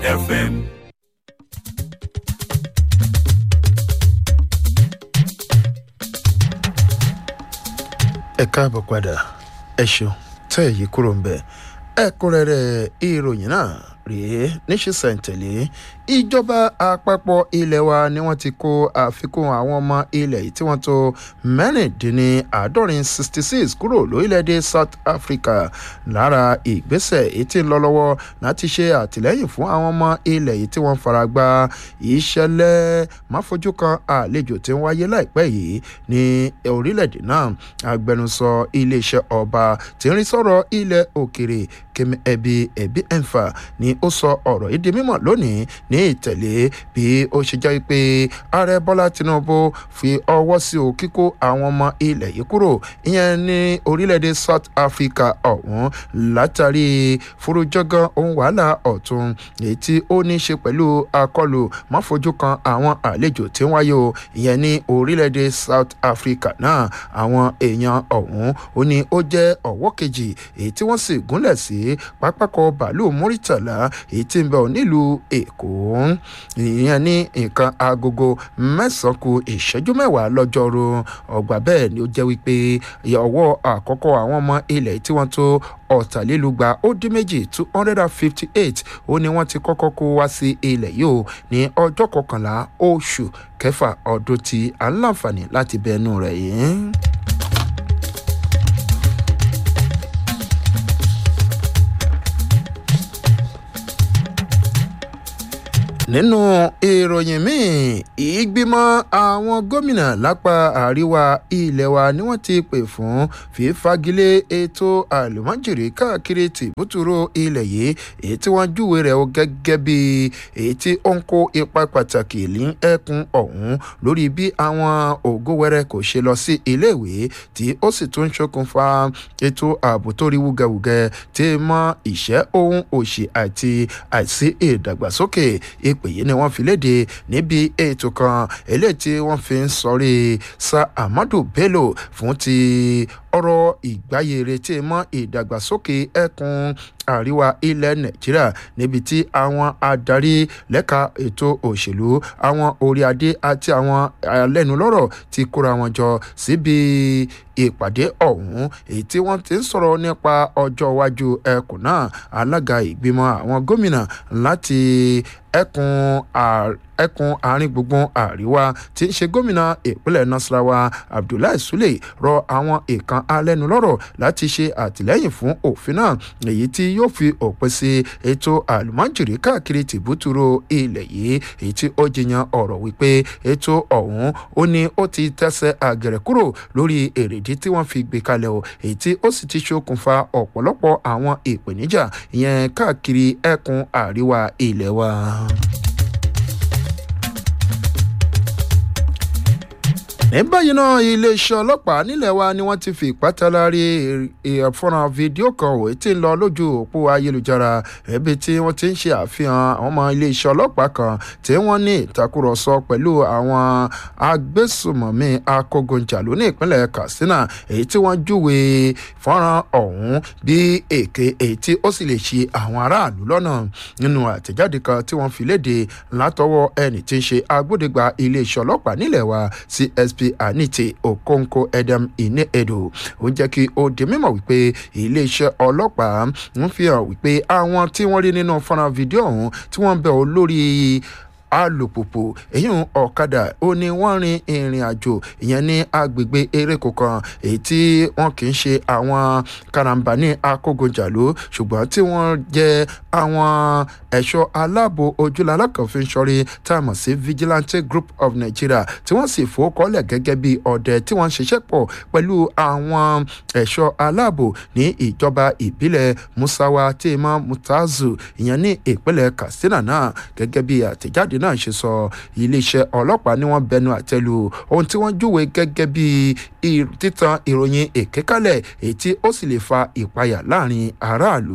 FM. ẹ káàbọ̀ padà ẹ ṣeun tẹ́ èyí kúrò ń bẹ̀ ẹ̀kúnrẹ́rẹ́ ìròyìn náà rèé níṣìṣẹ́ntẹ̀lé ìjọba àpapọ̀ ilẹ̀ wa ni wọ́n ti kó àfikún àwọn ọmọ ilẹ̀ yìí tí wọ́n tó mẹ́rìndínláàádọ́rin sixty six kúrò lórílẹ̀‐èdè south africa lára ìgbésẹ̀ èyí tí ń lọ lọ́wọ́ láti ṣe àtìlẹ́yìn fún àwọn ọmọ ilẹ̀ yìí tí wọ́n fara gbá ìṣẹ̀lẹ̀ máfojú kan àlejò tí ń wáyé láìpẹ́ yìí ní orílẹ̀‐èdè náà agbẹnusọ iléeṣẹ́ ọba tí ń rí sọ̀rọ̀ ilẹ̀ òkèrè kemi ẹbí ẹbí ẹnfà ni ó sọ ọ̀rọ̀ yìí di mímọ̀ lónìí ní ìtẹ̀lé bí ó ṣe jẹ́ pé ààrẹ bọ́lá tinubu fi ọwọ́ sí o kíkó àwọn ọmọ ilẹ̀ yìí kúrò ìyẹn ní orílẹ̀-èdè south africa ọ̀hún látàrí furujọ́gán ohun wàhálà ọ̀tún èyí tí ó ní í ṣe pẹ̀lú akọlù máfojú kan àwọn àlejò tí ń wáyé o ìyẹn ní orílẹ̀-èdè south africa náà àwọn èèyàn ọ̀hún ó ní ó jẹ́ ọ̀wọ́ kejì èyí tí wọ́n sì gúnlẹ̀ sí pápákọ̀ bàálù muritala èyí tí ń bẹ̀ nílùú èkó ìyẹn ní nǹkan agogo mẹ́sàn-án ku ìṣẹ́jú mẹ́wàá lọ́jọ́rú ọgbà bẹ́ẹ̀ ni ó jẹ́ wípé ọwọ́ àkọ́kọ́ àwọn ọmọ ilẹ̀ tí wọ́n tó ọ̀tàlélúgba ó dín méjì two hundred and fifty eight ó ní wọ́n ti kọ́kọ́ kó wá sí ilẹ̀ yìí ó ní ọjọ́ kọkànlá oṣù kẹfà ọdún tí à ń láǹfààní láti bẹnu rẹ̀ yìí. nínú ìròyìn míì ìgbìmọ̀ àwọn gómìnà lápá àríwá ilẹ̀ wa ni wọ́n ti pè fún fífagilé ètò àlùmọ́jèrè káàkiri tìbútúrò ilẹ̀ yìí èyí tí wọ́n júwe rẹ̀ o gẹ́gẹ́ bí èyí tí ó ń kó ipa pàtàkì ní ẹkùn ọ̀hún lórí bí àwọn ògo wẹrẹ kò ṣe lọ sí iléèwé tí ó sì tún ṣokùnfà ètò ààbò tó rí wúgẹwúgẹ tí mọ ìṣẹ́ ohun òṣì àti àìsí ìdàgbàsókè ìpè yìí ni wọ́n fi léde níbi ètò kan eléyìí tí wọ́n fi ń sọrí sa amadu bello fún ti ọ̀rọ̀ ìgbáyére tí mọ́ ìdàgbàsókè ẹkùn àríwá ilẹ̀ nàìjíríà níbi tí àwọn adarí lẹ́ka ètò òṣèlú àwọn orí adé àti àwọn alẹ́nulọ́rọ̀ ti kóra wọn jọ síbi ìpàdé ọ̀hún èyí tí wọ́n ti ń sọ̀rọ̀ nípa ọjọ́ iwájú ẹkùn náà alága ìgbìmọ̀ àwọn gómìnà láti ẹkùn ẹkùn àárín gbùngbùn àríwá tí ń ṣe gómìnà ìpínlẹ̀ nasarawa abdullahi sule rọ àwọn ìkan alẹ́nulọ́rọ̀ láti ṣe àtìlẹ́yìn fún òfin náà èyí tí yóò fi òpin sí ètò àlùmọ́jìrì káàkiri tìbútúrò ilẹ̀ yìí èyí tí ó jiyàn ọ̀rọ̀ wípé ètò ọ̀hún ó ní ó ti tẹ́sẹ̀ àgẹ̀rẹ̀ kúrò lórí èrèdí tí wọ́n fi gbé kalẹ̀ o èyí tí ó sì ti ṣokùnfà ọ̀pọ̀lọpọ̀ àwọn ìpèníjà ìyẹn káàkiri ẹkùn àríwá ilẹ̀ wa. ní báyìí náà iléeṣẹ́ ọlọ́pàá nílẹ̀ wa ni wọ́n ti fi ìpátalárí ìfọ́nrán fídíò kan òwe tí ń lọ lójú òpó ayélujára ẹbí tí wọ́n ti ń ṣe àfihàn àwọn ọmọ iléeṣẹ́ ọlọ́pàá kan tí wọ́n ní ìtakùrọ̀sọ pẹ̀lú àwọn agbésùmọ̀mí akógunjàlú ní ìpínlẹ̀ katsina èyí tí wọ́n júwe fọ́nrán ọ̀hún bí èké èyí tí ó sì lè ṣe àwọn aráàlú lọ́nà nínú àtẹ̀jáde kan tí wọ́n fi léde látọwọ́ ẹni tí ń ṣe agbódegbà iléeṣẹ́ ọlọ́pàá nílẹ̀ wa csp anite okonkwo edem ine edo ó jẹ́ kí ó di mímọ̀ wípé iléeṣẹ́ ọlọ́pàá ń fi hàn wípé àwọn tí wọ́n rí nínú fọ́nrán fídíò ọ̀hún tí wọ́n ń bẹ̀ ọ́ lórí alùpùpù èyí ọ̀kadà ó ní wọ́n rin ìrìn àjò ìyẹn ní agbègbè eréko kan èyí tí wọ́n kì í ṣe àwọn karambà ní akógunjàlú ṣùgbọ́n tí wọ́n jẹ́ àwọn ẹ̀ṣọ́ aláàbò ojúlala kan fi ń ṣọrí tá a mọ̀ sí vigilante group of nigeria tí wọ́n sì fowókọ́lẹ̀ gẹ́gẹ́ bí ọ̀dẹ tí wọ́n ń ṣiṣẹ́ pọ̀ pẹ̀lú àwọn ẹ̀ṣọ́ aláàbò ní ìjọba ìbílẹ̀ musawa tema mutazu ìyẹn ní ìpínlẹ̀ katsina náà gẹ́gẹ́ bí àtẹ̀jáde náà ṣe sọ iléeṣẹ́ ọlọ́pàá ni wọ́n bẹnu àtẹ́lu ohun tí wọ́n júwe gẹ́gẹ́ bí títan ìròyìn èké kalẹ̀ èyí tí ó sì lè fa ìpayà láàrin aráàlú.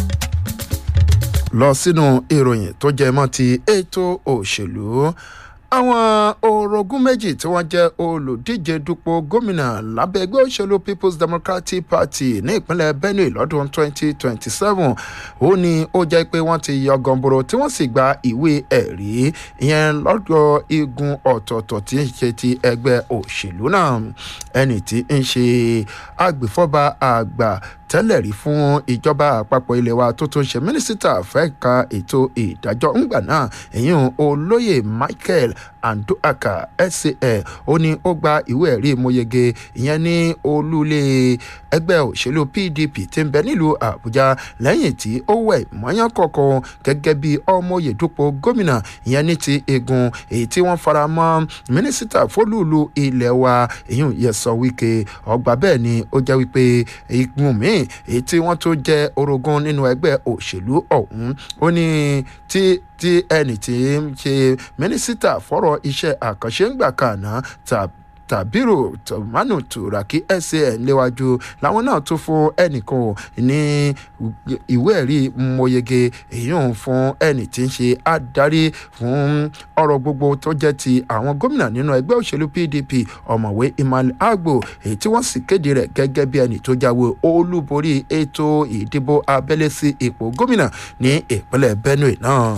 lọ sínú ìròyìn tó jẹ mọ́ ti ètò òṣèlú àwọn orogún méjì tí wọ́n jẹ́ olùdíje dupò gómìnà lábẹ́ ẹgbẹ́ òṣèlú people's democratic party ní ìpínlẹ̀ benue lọ́dún 2027 ó ní ó jẹ́ pé wọ́n ti yọ gọ̀ǹbòrò tí wọ́n sì gba ìwé ẹ̀rí ìyẹn lọ́dọ̀ igun ọ̀tọ̀ọ̀tọ̀ tí ń ṣe ti ẹgbẹ́ òṣèlú náà ẹni tí ń ṣe agbèfọ́ba àgbà tẹ́lẹ̀ rí fún ìjọba àpapọ̀ ilé wa tó tún ṣe mínísítà fẹ́ka ètò ìdájọ́ ńgbà náà èyí olóyè michael anduaka sca ó ní ó gba ìwé ẹ̀rí ìmọ̀yege ìyẹn ní olúlé ẹgbẹ́ òṣèlú pdp tí ń bẹ nílùú àbújá lẹ́yìn tí ó wẹ̀ mọ́yán kọ̀ọ̀kan gẹ́gẹ́ bí ọmọye dúpọ̀ gómìnà ìyẹn ní ti egun èyí tí wọ́n fara mọ́ mínísítà fólúùlù ilẹ̀ wa èyí yẹ sọ wíkẹ́ ọgbà bẹ́ẹ̀ ni ó jẹ́ wípé igun míì èyí tí wọ́n tún jẹ́ orogún nínú ẹgbẹ́ òṣèlú ọ̀hún ó ní tí tí ẹnì tí ń ṣe mínísítà fọ́rọ̀ iṣẹ́ àkànṣe ń gbà kàná tàbí tàbírò tòmánù tùràkì san léwájú làwọn náà tún fún ẹnìkan ní ìwé ẹ̀rí mọ̀yege èyí ń fún ẹnì tí ń ṣe adarí fún ọ̀rọ̀ gbogbo tó jẹ́ ti àwọn gómìnà nínú ẹgbẹ́ òṣèlú pdp ọ̀mọ̀wé imal agbo èyí tí wọ́n sì kéde rẹ̀ gẹ́gẹ́ bí ẹnì tó jáwé olúborí ètò ìdìbò abẹ́lé sí ipò gómìnà ní ìpínlẹ̀ benue náà.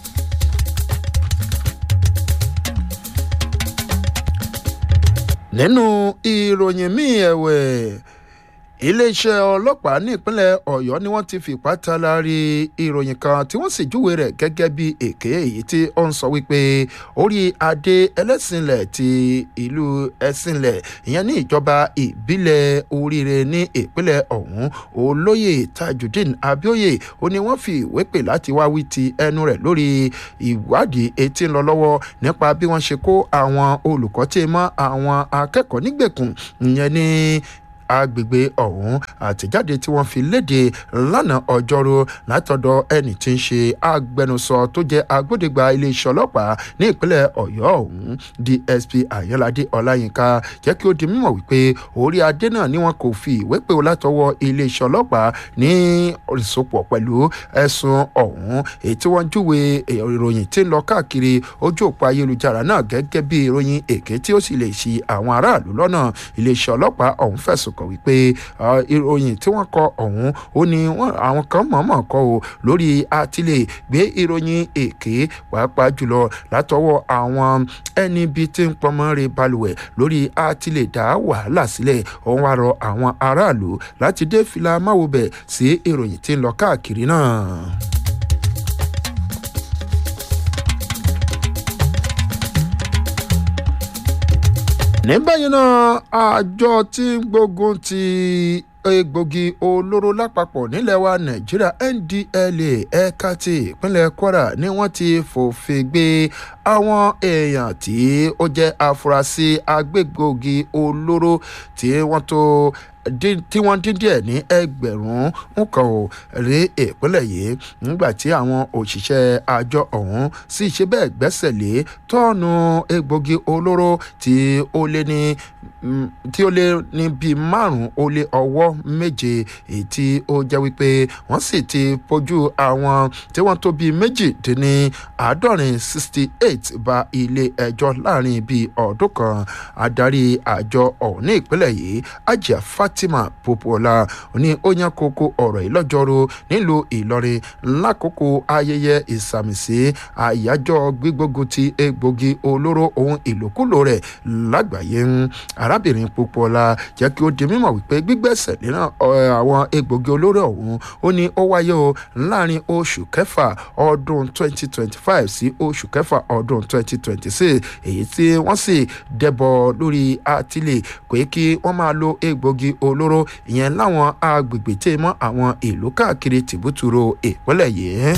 nínú ìròyìn míì ẹ̀wẹ̀ iléeṣẹ́ ọlọ́pàá ní ìpínlẹ̀ ọ̀yọ́ ni wọ́n ti fìpá talari ìròyìn kan tí wọ́n sì júwe rẹ̀ gẹ́gẹ́ bí èké èyí tí ó ń sọ wípé orí adé ẹlẹ́sìnlẹ̀ ti ìlú ẹ̀sìnlẹ̀ ìyẹn ní ìjọba ìbílẹ̀ oríire ní ìpínlẹ̀ ọ̀hún olóyè tajudeen abioye ó ní wọ́n fi ìwé pè láti wá wí ti ẹnu rẹ̀ lórí ìwádìí etí ń lọ lọ́wọ́ nípa bí wọ́n ṣe kó àwọn olùkọ́ tí mọ́ àwọn akẹ́kọ̀ọ́ nígbèkùn ìyẹn ní agbègbè ọ̀hún àtẹ̀jáde tí wọ́n fi léde lánàá ọjọ́rú látọ̀dọ̀ ẹni tí ń ṣe agbẹnusọ tó jẹ́ agbódegba iléeṣẹ́ ọlọ́pàá ní ìpínlẹ̀ ọ̀yọ́ ọ̀hún dsp ayọ́ládé ọláyínká jẹ́ kí ó di mímọ̀ wípé orí adé náà ni wọn kò fi ìwé pè ó látọwọ́ iléeṣẹ́ ọlọ́pàá ní ìsopọ̀ pẹ̀lú ẹ̀sùn ọ̀hún èyí tí wọ́n júwe ìròyìn tí ń lọ káàkiri ojú òpó ayélujára náà gẹ́gẹ́ bí ìròyìn èké tí ó sì lè ṣi àwọn aráàlú lọ́nà iléeṣẹ́ ọlọ́pàá ọ̀hún fẹ̀sùn kàn wípé ìròyìn tí wọ́n kọ ọ̀hún ó ní àwọn kan mọ̀ọ́mọ̀ kọ o lórí àtìlẹ̀ gbé ìròyìn èké pàápàá jùlọ látọwọ́ àwọn ẹni bíi tí ń pọnmọ́ re balùwẹ̀ lórí àtìlẹ̀ dá wàhálà sílẹ̀ òun wá rọ àwọn aráàlú láti dé fìlà máwòbẹ̀ sí ìròyìn tí ń lọ káàkiri náà. ní báyìí náà àjọ tí ń gbógun ti egbògi olóró lápapọ̀ nílẹ̀ wa nàìjíríà ndla ẹ̀ka ti ìpínlẹ̀ kwara ni wọ́n ti fòfin gbé àwọn èèyàn tí ó jẹ́ afurasí agbégbògi olóró tí wọ́n tó tí wọ́n dín díẹ̀ ní ẹgbẹ̀rún nǹkan ò rí ìpínlẹ̀ yìí nígbà tí àwọn òṣìṣẹ́ àjọ ọ̀hún sì ṣe bẹ́ẹ̀ gbẹ́sẹ̀ lé tọ́ọ̀nù egbògi olóró tí ó lé ní tí ó lé ní bíi márùn-ún ó lé ọwọ́ méje èyí tí ó jẹ́ wípé wọ́n sì ti fojú àwọn tí wọ́n tó bíi méjì dín ní àádọ́rin sixty eight ba ilé ẹjọ́ láàrin bíi ọdún kan adarí àjọ ọ̀hún ní ìpínlẹ̀ yìí ajá fatima popola ní ó yan kókó ọ̀rọ̀ yìí lọ́jọ́rú nílùú ìlọrin lákòókò ayẹyẹ ìsàmìsí àyájọ́ gbígbógun ti egbògi olóró ohun ìlòkulò rẹ̀ lágbàáyé arábìnrin popola jẹ́ kí ó di mímọ̀ wípé gbígbẹ́sẹ̀ nínú àwọn egbògi olóró ọ̀hún ó ní ó wáyé o láàrin oṣù kẹfà ọdún 2025 sí oṣù kẹfà ọdún 2026 èyí tí wọ́n sì dẹ́bọ̀ lórí àtìlẹ̀ pé kí wọ́n máa lo egbògi olóró ìyẹn láwọn agbègbè tí mọ́ àwọn ìlú káàkiri tìbútúrò ìpínlẹ̀ yìí.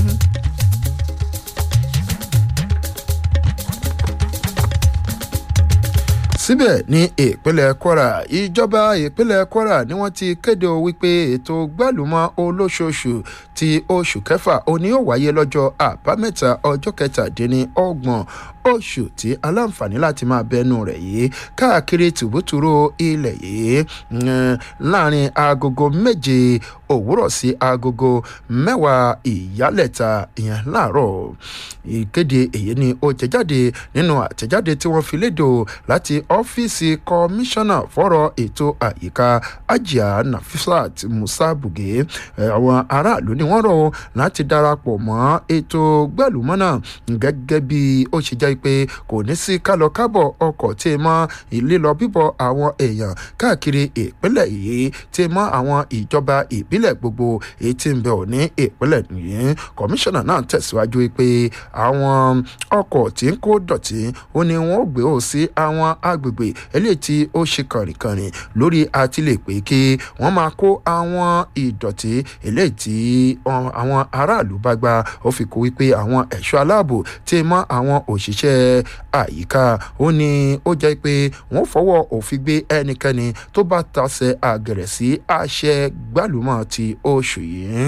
síbẹ̀ ní ìpínlẹ̀ kwara ìjọba ìpínlẹ̀ kwara ni wọ́n ti kéde wípé ètò gbàlùmọ́ olóṣooṣù ti oṣù kẹfà òní ó wáyé lọ́jọ́ àbámẹ́ta ọjọ́ kẹtàdínní ọgbọ̀n oṣù tí aláǹfààní láti máa bẹnu rẹ̀ yìí káàkiri tùbútùrú ilẹ̀ yìí láàrin agogo méje òwúrọ̀ sí agogo mẹ́wàá ìyálẹ̀ta ìyẹn láàárọ̀ ìkéde èyí ni ó jẹ jáde nínú àtẹ̀jáde tí wọ́n fi lédò láti ọ́fíìsì kọmíṣánná fọ́rọ̀ ètò àyíká ajia nafisat musa buge àwọn aráàlú ni wọ́n rọ̀ láti darapọ̀ mọ́ ètò gbẹ̀lúmọ́nà gẹ́gẹ́ bí ó ṣe jẹ́ pé kò ní sí kálọ kábọ̀ ọkọ̀ tí mọ́ lílọ bíbọ̀ àwọn èèyàn káàkiri ìpínlẹ̀ yìí tí mọ́ àwọn ìjọba ìbílẹ̀ gbogbo èyí tí ń bẹ̀ ò ní ìpínlẹ̀ yìí kọmíṣánná náà tẹ̀síwájú pé àwọn ọkọ̀ tí ń kó dọ̀tí ó ní wọ́n ó gbé ò sí àwọn agbègbè eléyìí tí ó ṣe kànrìnkànrìn lórí àtìlẹ̀ pé kí wọ́n máa kó àwọn ìdọ̀tí eléyìí tí àwọn aráàlú bá gba ó fi kó wípé àwọn ẹ̀ṣọ́ aláàbò tí mọ́ àwọn òṣìṣẹ́ àyíká ó ní ó jẹ́ pé wọ́n fọwọ́ òfin gbé ẹnikẹ́ni tó bá tasẹ̀ àgẹ̀rẹ̀ sí àṣẹ gbálùmọ̀ ti oṣù yìí.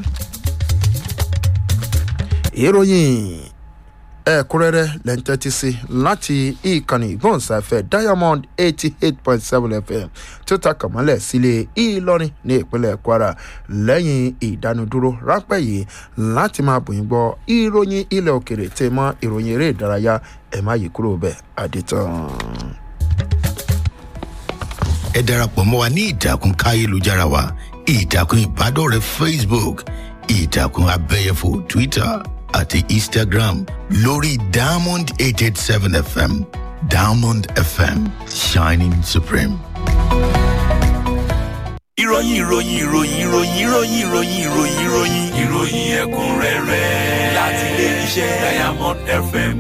ìròyìn ẹ̀kúnrẹ́rẹ́ lẹ́ńtẹ́tí sí láti ìkànnì ìgbóhùnsáfẹ́ diamond eighty eight point seven fm tó ta kàmọ́lẹ̀ sílé ìlọrin ní ìpínlẹ̀ kwara lẹ́yìn ìdánudúró ráńpẹ́ yìí láti máa bòyìn gbọ́ ìròyìn ilẹ̀ òkèrè tẹ̀ mọ́ ìròyìn eré ìdárayá ẹ̀ má yí kúrò bẹ́ẹ̀ àdìtàn. ẹ darapọ̀ mọ́ wa ní ìtàkùn káyélujára wa ìtàkùn ìbádọ́rẹ̀ẹ́ facebook ìtàkùn abẹ́yẹfò twitter àti instagram lórí diamond eight eight seven fm diamond fm shining supreme. ìròyìn ìròyìn ìròyìn ìròyìn ìròyìn ìròyìn ìròyìn ìròyìn ìròyìn ẹ̀kúnrẹ́rẹ́ láti ilé iṣẹ́ diamond fm.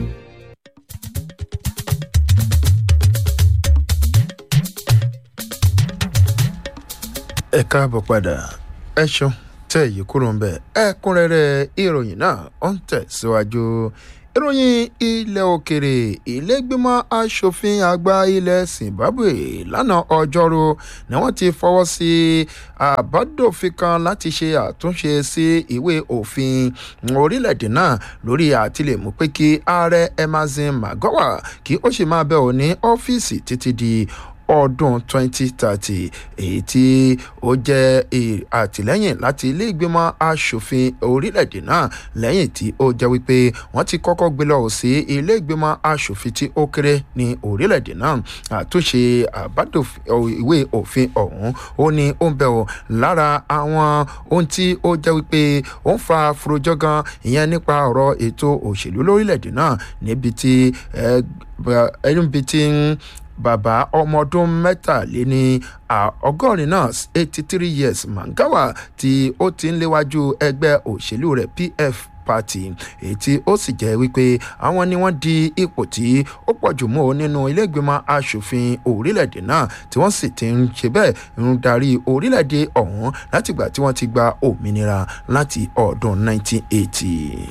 ẹ káàbọ̀ padà ẹ ṣeun tẹ́ èyí kúrò ń bẹ̀ ẹ̀kúnrẹ́rẹ́ ìròyìn náà ó ń tẹ̀síwájú ìròyìn ilẹ̀ òkèrè ìlẹ́gbẹ̀mọ asòfin àgbà ilẹ̀ zimbabwe lánàá ọjọ́rú ni wọ́n ti fọwọ́ sí àbádòfin kan láti ṣe àtúnṣe sí ìwé òfin orílẹ̀-èdè náà lórí àtìlẹ́mú pé kí ààrẹ emerson magowa kí ó sì máa bẹ̀ ọ́ ní ọ́fíìsì títí di ọdún 2030 èyí tí ó jẹ́ àtìlẹ́yìn láti ilé ìgbìmọ̀ asòfin orílẹ̀-èdè náà lẹ́yìn tí ó jẹ́ wípé wọ́n ti kọ́kọ́ gbé lọ sí ilé ìgbìmọ̀ asòfin tí ó kéré ní orílẹ̀-èdè náà àtúnṣe àbádòfin ìwé òfin ọ̀hún ó ní ó ń bẹ̀ ọ́ lára àwọn ohun tí ó jẹ́ wípé ó ń fa furujọ́gán ìyẹn nípa ọ̀rọ̀ ètò òṣèlú lórílẹ̀-èdè náà níbi tí ẹni bíi ti ń bàbá ọmọ ọdún mẹ́tàléní ọgọ́rin náà eighty three years mangawa tí ó ti ń léwájú ẹgbẹ́ òṣèlú rẹ̀ pf party èyí tí ó sì jẹ́ wípé àwọn ni wọ́n di ipò tí ó pọ̀ jù mọ́ nínú iléègbìmọ̀ asòfin orílẹ̀-èdè náà tí wọ́n sì ti ń ṣe bẹ́ẹ̀ ń darí orílẹ̀-èdè ọ̀hún látìgbà tí wọ́n ti gba òmìnira láti ọdún 1980.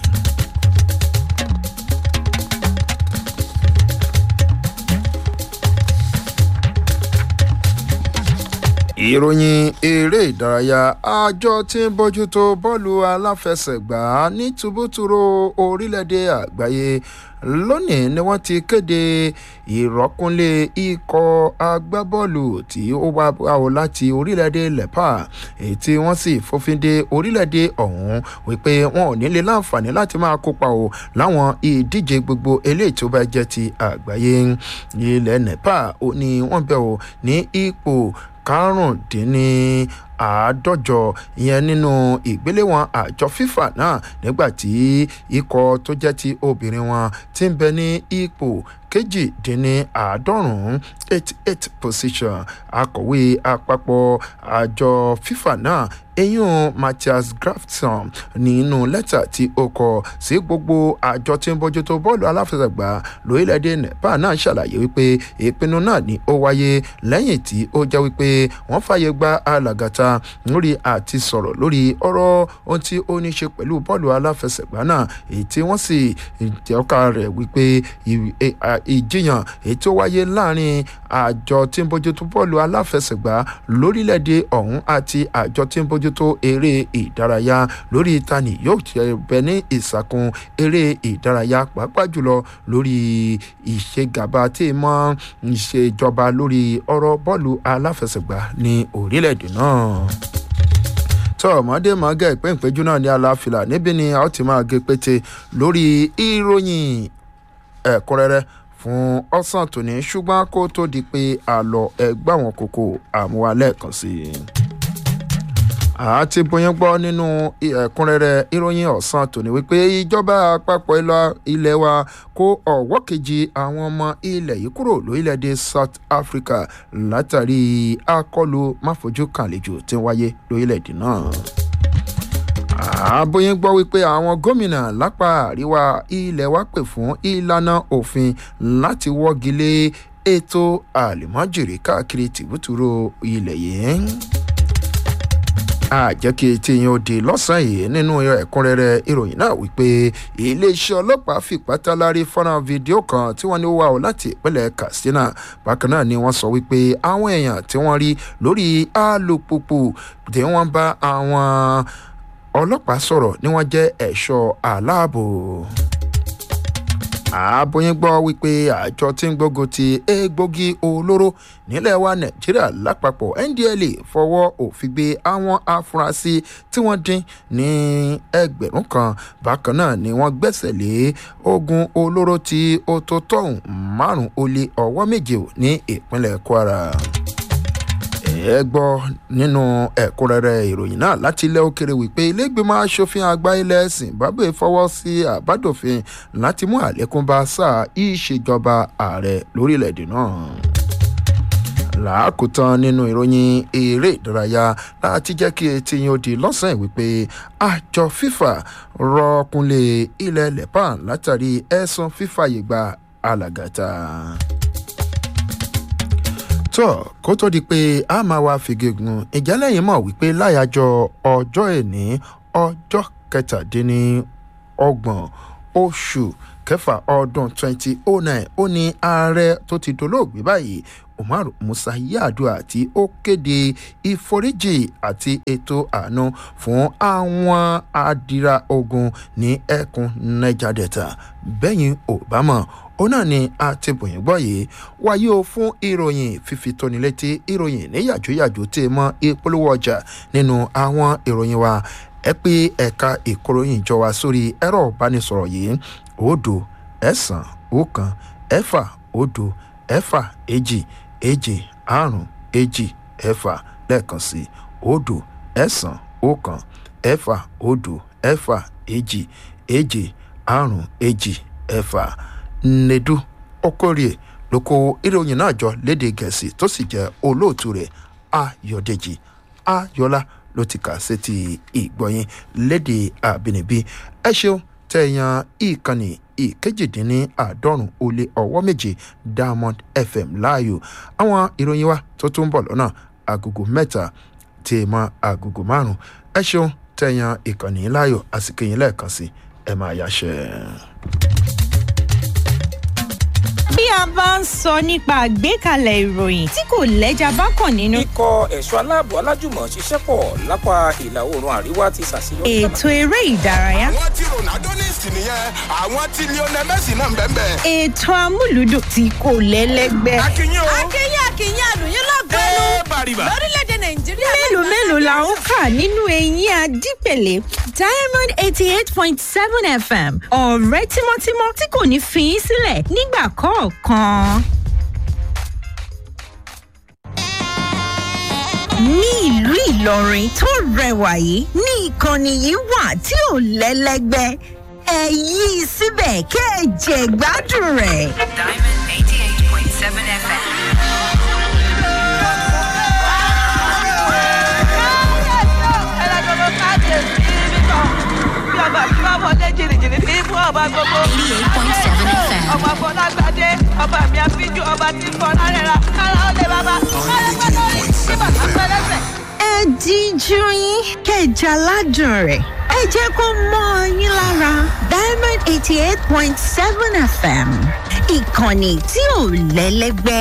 ìròyìn eré ìdárayá àjọ tí ń bójútó bọ́ọ̀lù aláfẹsẹ̀gbá ní tùbútùrú orílẹ̀-èdè àgbáyé lónìí ni wọ́n ti kéde ìrọ́kúnlé ikọ̀ agbábọ́ọ̀lù tí ó wá wá láti orílẹ̀-èdè lepa èyí tí wọ́n sì fòfin de orílẹ̀-èdè ọ̀hún wípé wọn ò ní lè láǹfààní láti máa kópa o láwọn ìdíje gbogbo eléyìí tó bá jẹ́ ti àgbáyé ilẹ̀ nepa ó ní wọ́n bẹ̀ ọ́ ní ipò karùndínní àádọ́jọ ìyẹn nínú ìgbéléwọ̀n àjọ fífà náà nígbà tí ikọ̀ tó jẹ́ ti obìnrin wọn ti ń bẹ ní ipò kejìdínláàádọ́rùn-ún eighty eight position akọ̀wé àpapọ̀ àjọ fífà náà eyín matthias grafton nínú lẹ́tà tí ó kọ sí gbogbo àjọ tí ń bójútó bọ́ọ̀lù aláfẹsẹ̀gbá lórílẹ̀‐èdè nepal náà ṣàlàyé wípé ìpinnu náà ni ó wáyé lẹ́yìn tí ó jẹ́ wípé wọ́n fàyè gba alàgàtà lórí àti sọ̀rọ̀ lórí ọ̀rọ̀ ohun tí ó ní ṣe pẹ̀lú bọ́ọ̀lù aláfẹsẹ̀gbá náà èyí tí wọ́n sì jẹ́ka rẹ̀ wípé ìjiyàn èyí tó wáyé láàrin àjọ tí ń bójútó bọ́ọ̀lù aláfẹsẹ̀gbá lórílẹ̀‐èdè ọ̀hún àti àjọ tí ń bójútó eré ìdárayá lórí ìtàní yóò ṣe bẹ ní ìsàkùn eré ìdárayá pàápàá jùlọ lórí ìṣègàba tí mọ́ ìṣèjọba lórí ọ̀rọ̀ bọ́ọ̀lù aláfẹsẹ̀gbá ní orílẹ̀‐èdè náà tọ́ ọmọdé mọ́gà ìpéǹpéjú náà ní aláfilà níbi ni a ó ti máa gé pété lórí ìròyìn ẹ̀kúnrẹ́rẹ́ fún ọ̀sán tòní ṣùgbọ́n kó tó di pé àlọ́ ẹgbẹ́ àwọn kòkò àmúwalẹ̀ kan sí i àti bóyá gbọ́ nínú ẹ̀kúnrẹ́rẹ́ ìròyìn ọ̀sán tòní wípé ìjọba àpapọ̀ ilẹ̀ wa kó ọ̀wọ́ kejì àwọn ọmọ ilẹ̀ yìí kúrò lórílẹ̀‐èdè south africa látàrí akọlù máfojú kàlejò tí ń wáyé lórílẹ̀‐èdè náà àbóyín gbọ́ wípé àwọn gómìnà lápá àríwá ilẹ̀ wa pè fún ìlànà òfin láti wọ́gi lé ètò àlùmọ́jèrè káàkiri tìbútúrò ilẹ̀ yìí àjẹkí tí yín ó di lọ́sàn-án yìí nínú ẹ̀kúnrẹ́rẹ́ ìròyìn náà wípé iléeṣẹ́ ọlọ́pàá fìpátá lárí fọ́nrán fídíò kan tí wọ́n ní wá o láti ìpínlẹ̀ katsina bákan náà ni wọ́n sọ wípé àwọn èèyàn tí wọ́n rí lórí alùpùpù tí wọ́n bá àwọn ọlọ́pàá sọ̀rọ̀ ni wọ́n jẹ́ ẹ̀ṣọ́ aláàbò àbóyín gbọ́ wípé àjọ tí ń gbógun ti egbògi olóró nílẹ̀ wa nàìjíríà lápapọ̀ ndla fọwọ́ òfin gbé àwọn afurasí tí wọ́n dín ní ẹgbẹ̀rún kan bákan náà ni wọ́n gbẹ́sẹ̀ lé ogun olóró tí ó tó tọ̀hún márùn-ún ó lé ọwọ́ méje ní ìpínlẹ̀ kwara ẹ gbọ́ nínú ẹ̀kúnrẹ́rẹ́ ìròyìn náà láti ilẹ̀ òkèrè wípé ilégbèmọ̀ asòfin àgbà ilẹ̀ zimbabwe fọwọ́ sí àbádòfin láti mú àlékún bá sáà ìṣèjọba ààrẹ lórílẹ̀‐èdè náà làákùtàn nínú ìròyìn eré ìdárayá láti jẹ́ kí etí yín ó di lọ́sàn-án wípé àjọ fífà rọkùnlé ilẹ̀ lepan látàrí ẹ̀sùn fífàyè gba alàgàtà tó kó tó di pé a máa wá fìgègùn ìjálẹ̀yìn mọ̀ wípé láyàjọ ọjọ́ ẹ̀ní ọjọ́ kẹtàdínlọ́gbọ̀n oṣù kẹfà ọdún twenty oh nine ó ní ààrẹ tó ti dolóògbé báyìí umar musa yaadua tí ó kéde ìforíjì àti ètò àánú fún àwọn adira ogun ní ẹkùn niger delta bẹ́yìn obama ó náà ni a ti bòyìn gbọ́ yìí wáyé o fún ìròyìn fífi tóni létí ìròyìn ní yàjóyàjó tí mọ ìpolówó ọjà nínú àwọn ìròyìn wa ẹ pé ẹ̀ka ìkóròyìn jọ wá sórí ẹ̀rọ ìbánisọ̀rọ̀ yìí òdo ẹ̀sán ọ̀kan ẹ̀fà òdo ẹ̀fà èjì èjì àrùn èjì ẹ̀fà lẹ́ẹ̀kan sí òdo ẹ̀sán ọ̀kan ẹ̀fà òdo ẹ̀fà èjì èjì àrùn èjì ẹ̀fà nnedu okorie ló kó ìròyìn náà jọ léde gẹ̀ẹ́sì tó sì jẹ́ olóòtú rẹ̀ ayọ̀dèjì ayọ̀lá ló ti kà sétí ìgbọ̀yìn léde àbínibí ẹ ṣeun tẹ̀yàn ìkànnì ìkejìdínláàádọ́rùn ó lé ọwọ́ méje diamond fm láàyò àwọn ìròyìn wa tó tún bọ̀ lọ́nà agogo mẹ́ta tí ì mọ agogo márùn ẹ ṣeun tẹ̀yàn ìkànnì láàyò àsìkò yín lẹ́ẹ̀kan sí ẹ máa yáṣẹ́ bí a bá ń sọ nípa àgbékalẹ̀ ìròyìn tí kò lẹ́jà bá kàn nínú. ikọ̀ ẹ̀ṣọ́ aláàbò alájùmọ̀ ṣiṣẹ́ pọ̀ lápá ìlà oòrùn àríwá ti ṣàṣeyọrí. ètò eré ìdárayá. àwọn tí ronaldo ní ìsìn nìyẹn àwọn tí lionel messi náà ń bẹ́ẹ̀ bẹ́ẹ̀. ètò amúlùdùn tí kò lẹ́lẹ́gbẹ́. akínyìn o. akínyìn akínyìn àlùyìn lọ́gbẹ́nu ẹ bàrìbà. lórílẹ̀‐èdè nàìjíríà. mélòó mélòó la ń kà nínú eyín adípèlé diamond eighty eight point seven fm ọ̀rẹ́ tímọ́tímọ́ tí kò ní fi í sílẹ̀ nígbà kọ̀ọ̀kan. ní ìlú ìlọrin tó rẹwà yìí ní ìkànnì yìí wà tí ò lẹ́lẹ́gbẹ́ ẹ yí i síbẹ̀ kẹ́ ẹ jẹ gbádùn rẹ̀. Diamond 88.7 FM. ọmọ fọlágbádé ọba mi àfijù ọba tí fọlá rẹ̀ ra kára ó lè bàbá kára pẹ́ lórí tí bàtà pẹ́ lẹ́sẹ̀. ẹ díjú yín kẹjà ládùn rẹ̀ ẹ jẹ́ kó mọ́ ọ yín lára diamond eighty eighty eight point seven fm ìkànnì tí ò lẹ́lẹ́gbẹ́.